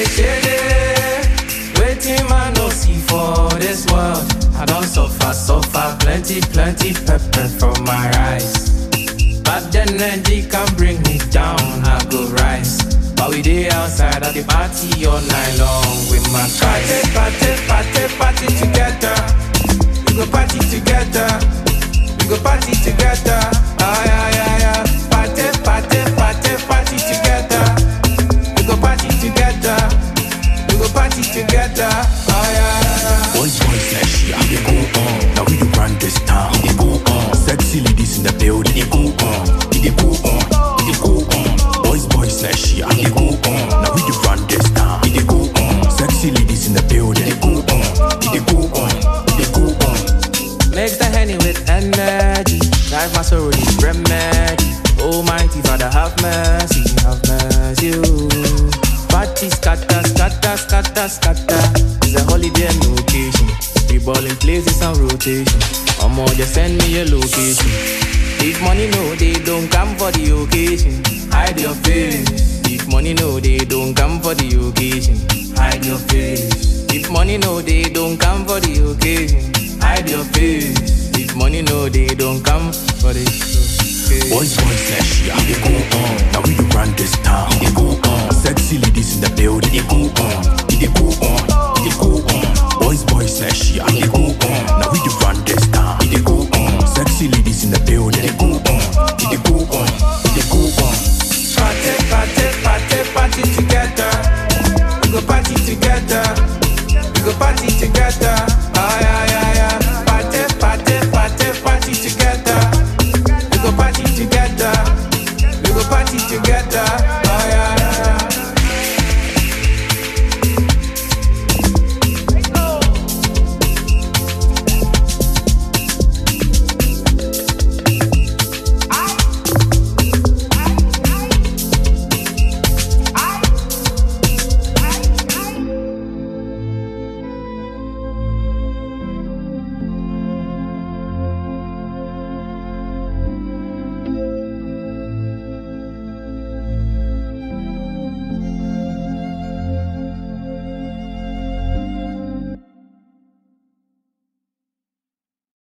shady. Waiting man no see for this world. I don't suffer, suffer plenty, plenty pepper from my rice. But the energy can bring me down, I go rise. But we day outside at the party all night long with my guys. Party, party, party, party together. We go party together. We go party together. Ah yeah yeah yeah. Party, party, party, party together. We go party together. We go party together. Ah yeah yeah yeah. Boys, boys, like shit, I they go on. Now we do run this town. It they go on. Sexy ladies in the building. It they go on. It they go on. It they go on. Boys, boys, like shit, I they go on. Now we do run this town. It they go on. Sexy ladies in the building. It they go on. It they go on. It they go on. Mix the henny with energy. Drive my soul with remedy. Almighty Father, have mercy, have mercy. ooh. Party scatter, scatter, scatter, scatter. It's a holiday and location. We ball in places and rotation. Or more, just send me your location. If money no, they don't come for the occasion. Hide your face. If money no, they don't come for the occasion. Hide your face. If money no, they don't come for the occasion. Hide your face. If money no, they don't come for the occasion. Boys, boys, like shit, I they go on. Now we do run this town. It they go on. Sexy ladies in the building. It they go on. It they go on. It they go on. Boys, boys, like shit, I they go on. Now we do run this town. It they go on. Sexy ladies in the building. It they go on. It they go on. It they go on. Party, party, party, party together. We go party together. We go party together. Ah yeah yeah yeah. Party, party, party, party together. We go party together. We go party together.